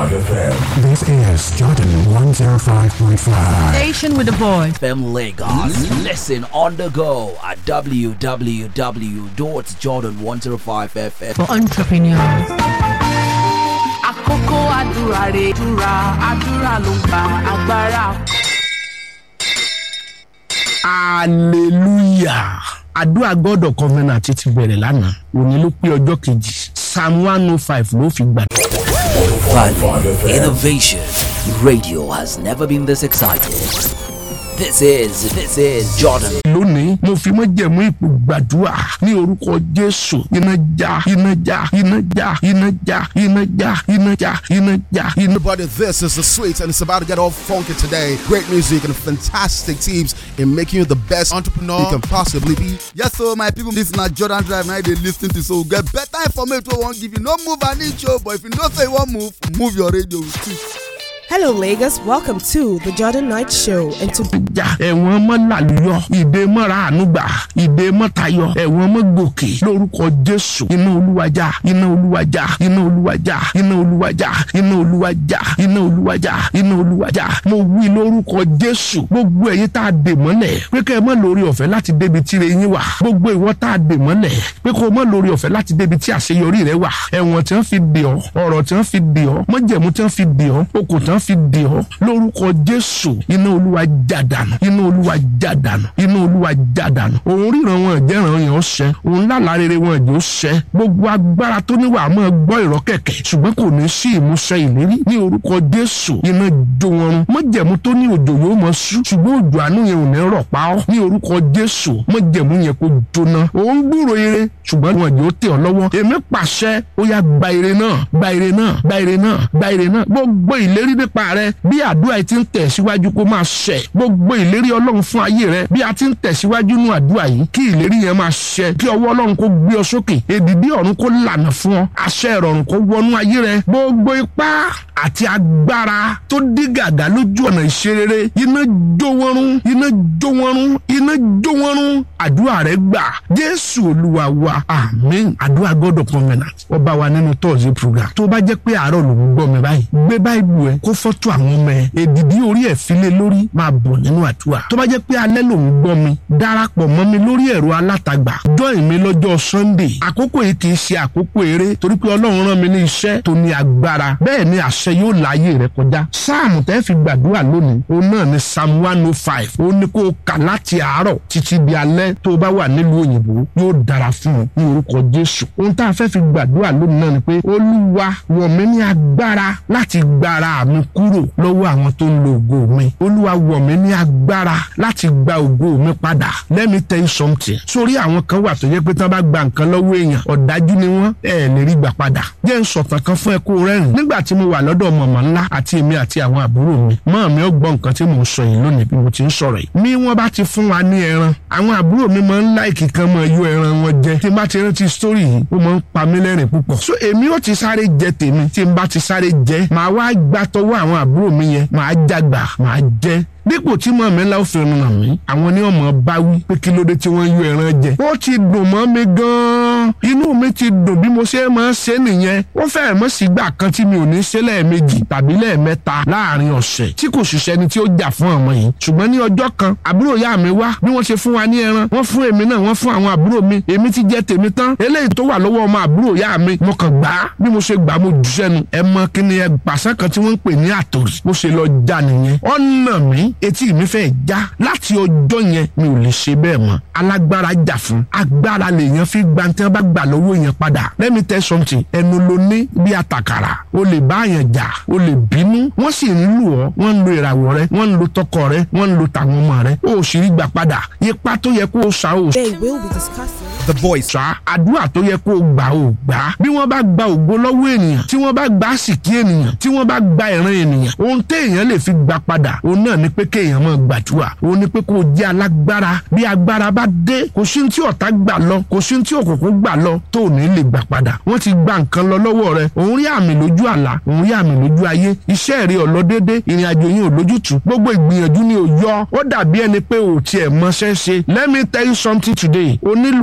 FM. This is Jordan 105.5. Station with a voice. FM Lagos. Listen on the go at www.jordan105fm. For entrepreneurs. àkókò àdúrà rè àdúrà àdúrà ló ń gba agbára. hallelujah àdúrà god of covenant ti bẹ̀rẹ̀ lánàá òní ló pé ọjọ́ kejì psalm one oh five ló fi gbà. Value Innovation Radio has never been this excited. This is this is Jordan. lónìí mo fi mọ́ jẹ̀mú ipò gbàdúrà ní orúkọ jésù iná já iná já iná já iná já iná já iná já iná já iná. Everybody, this is the sweet, and it's about to get all funky today. Great music and fantastic teams in making you the best entrepreneur you can possibly be. Yes, so my people, this na Jordan Drive now they lis ten to so get better information wey wan give you. No move an inch o, but if you know say you wan move, move your radio with it. Hello, Lagos. Welcome to the Jordan Knight Show. And to já ẹ̀wọ̀n mọ́ làlùyọ ìdè mọ́ra ànúgbà ìdè mọ́tayọ ẹ̀wọ̀n mọ́ gòkè lórúkọ jésù iná olúwàjà iná olúwàjà iná olúwàjà iná olúwàjà iná olúwàjà iná olúwàjà iná olúwàjà mo wí lórúkọ jésù gbogbo ẹ̀yin tá a dè mọ́lẹ̀ pé kẹ́ ẹ mọ́ lórí ọ̀fẹ́ láti débi tí ire yín wà gbogbo ìwọ tá a dè mọ́lẹ̀ pé kó o mọ́ lórí ọ̀fẹ́ láti débi tí àṣeyọrí rẹ wà ẹ̀wọ̀n tí wọ́n fi dè ọ́ ọ̀rọ̀ tí wọ́n fi dè ọ́ mọ́jẹ̀mú tí wọ́n fi dè ọ́ okùn tí wọ́n fi dè ọ́ lórúkọ jésù iná olúwa jádànù iná olúwa jádànù iná olúwa jádànù òun ríran wọn jẹ́ràn yẹn ó ṣẹ òun lálàá rere wọn jẹ́ ó ṣẹ gbogbo agbára tó níwà máa gbọ́ ìrọ́ kẹ̀kẹ́ ṣùgbọ́n kò ní sí ìmúṣẹ ìlérí ní orúkọ jésù iná jó wọn run mọ́jẹ̀mú tó ní òjò yóò mọ sú ṣùgbọ́n òjò àánú yẹn ò ní rọ̀ pa ọ́ ní orúkọ jésù mọ́jẹ̀mú yẹn kó jóná òun gbúrò ire ṣùgbọ́n wọn jẹ́ ó tẹ̀ ọ́ lọ́wọ́ èmi pàṣẹ ó yá gba ire náà gba ire náà gba ire náà gba ire náà gbogbo ìlérí nípa rẹ bí àdúrà yìí ti ń tẹ̀ síwájú kó máa ṣẹ gbogbo ìlérí ọlọ́run fún ayé rẹ bí a ti ń tẹ̀síwájú nínú àdúrà yìí kí ìlérí yẹn máa ṣẹ kí ọwọ́ ọlọ́run kó gbé ọ sókè èdìdí ọ̀run kó lànà fún ọ àṣẹ ìrọ̀rùn kó wọnú ayé rẹ gbogbo ipá àti agbára tó dí gàgà lójú ọ̀nà ìṣerere iná jó wọn run iná jó wọn run iná jó wọn run àdúrà rẹ gbà jésù olúwa wa àmín àdúrà god of covenant ọba wa nínú tọ́ọ̀sì program tó bá jẹ́ pé àárọ̀ ló ń gbọ́ mi báyìí gbé báyìí ẹ kó fọ́tò àwọn ọmọ ẹ èdìdí orí ẹ̀ file lórí máa bọ̀ nínú àdúrà tó bá jẹ́ pé alẹ́ ló ń gbọ́ mi darapọ̀ mọ́ mi lórí ẹ̀rọ alátagbà join mi lọ́jọ́ sunday àkókò yìí kì í ṣe àkókò eré torí pé ọlọ́run rán mi ní iṣẹ́ tó ní agbára bẹ́ẹ̀ ni àṣẹ yóò láàyè rẹ kọjá sáàmù tẹ́ fi gbàdúrà lónìí òun náà ni psalm one oh five ó ní kó o kà láti àárọ̀ títí di alẹ́ tó o bá wà nílùú òyìnbó yóò dára fún ọ ní orúkọ jésù ohun tá a fẹ́ fi gbàdúrà lónìí náà ni pé olúwa wọ̀ mí ní agbára láti gbára mi kúrò lọ́wọ́ àwọn tó ń lo ògo mi olúwa wọ̀ mí ní agbára láti gba ògo mi padà let me tell you something sórí àwọn kan wà tó yẹ pé tí wọ́n bá gba nǹkan lọ́wọ́ èèyàn ọ̀dájú ni wọ́n ẹ̀ lè rí gbà padà jẹ́ ń sọ̀tàn kan fún ẹ kó rẹ́rìn nígbà tí mo wà lọ́dọ̀ mọ̀mọ́ ńlá àti èmi àti àwọn àbúrò mi mọ́ mi ó gbọ́ nǹkan tí mò ń sọ yìí lónìí bí mo ti ń sọ̀rọ̀ yìí mi wọ́n bá ti fún wa ní ẹran àwọn àbúrò mi máa ń láìkì kan máa yọ ẹran wọn jẹ tí n bá ti rántí sítórì yìí ó máa ń pa mí lẹ́rìn púpọ̀ so èmi ó ti sáré jẹ tèmi tí n bá ti sáré jẹ màá wá gbà tọwọ́ àwọn àbúrò mi yẹn màá jágbà màá jẹ dípò tí mọ̀ mi ńlá ó fi ràn mí àwọn ní ọmọ bá wí pé kí ló dé tí wọ́n yọ ẹran jẹ. ó ti dùn mọ́ mi gan-an inú mi ti dùn bí mo ṣe máa ń ṣe nìyẹn ó fẹ́ẹ̀ mọ́ sígbà kan tí mi ò ní ṣe lẹ́ẹ̀mejì tàbí lẹ́ẹ̀mẹ́ta láàrin ọ̀sẹ̀ tí kò ṣiṣẹ́ ni tí ó jà fún ọmọ yìí ṣùgbọ́n ní ọjọ́ kan àbúrò ìyá mi wá bí wọ́n ṣe fún wa ní ẹran wọ́n fún èmi náà wọ́n fún àwọn àbúrò mi èmi ti jẹ tèmi tán eléyìí tó wà lọ́wọ́ ọmọ àbúrò ìyá mi mo kàn gbà á bí mo ṣe gbà á mo jù sẹ́nu ẹ mọ kí ni ẹ pàṣẹ kan tí wọ́n ń pè ní àtòrí bó ṣe lọ já nìyẹn ọ̀nà mi etí mi fẹ́ já láti ọjọ́ yẹn mi ò lè ṣe bẹ́ẹ̀ mọ́ alágbára jà fún agbára lèèyàn fi gba tí wọ́n bá gbà lọ́wọ́ èèyàn padà let me tell something ẹnu ló ní bí àtàkàrà o lè bá àyàn jà o lè bínú wọ́n sì ń lù ọ́ wọ́n ń lo ìràwọ̀ rẹ wọ́n ń lo tọkọ rẹ wọ́n ń lo tàwọn ọmọ rẹ o ò sì rí gbà padà ipa tó yẹ kó o sa o they will be discussing. The voice. sá àdúrà tó yẹ kó o gbà o gbà á bí wọ́n bá gba ògo lọ́wọ́ ènìyàn tí wọ́n bá gba àsìkí ènìyàn tí wọ́n bá gba ìran ènìyàn ohun téèyàn lè fi gbà padà òun náà ni pé kéèyàn máa gbàdúrà òun ni pé kó o jẹ́ alágbára bí agbára bá dé kò sí ní tí ọ̀tá gbà lọ kò sí ní tí òkùnkùn gbà lọ tó ò ní lè gbà padà wọ́n ti gba nǹkan lọ lọ́wọ́ rẹ òun rí àmì lójú àlá òun rí àmì lójú ayé iṣẹ́ rẹ ò lọ déédé ìrìn àjò yín ò lójútùú gbogbo ìgbìyànjú ni ò yọ ó dàbí ẹni pé ò tiẹ̀ mọṣẹ́ ṣe let me tell you something today o nílò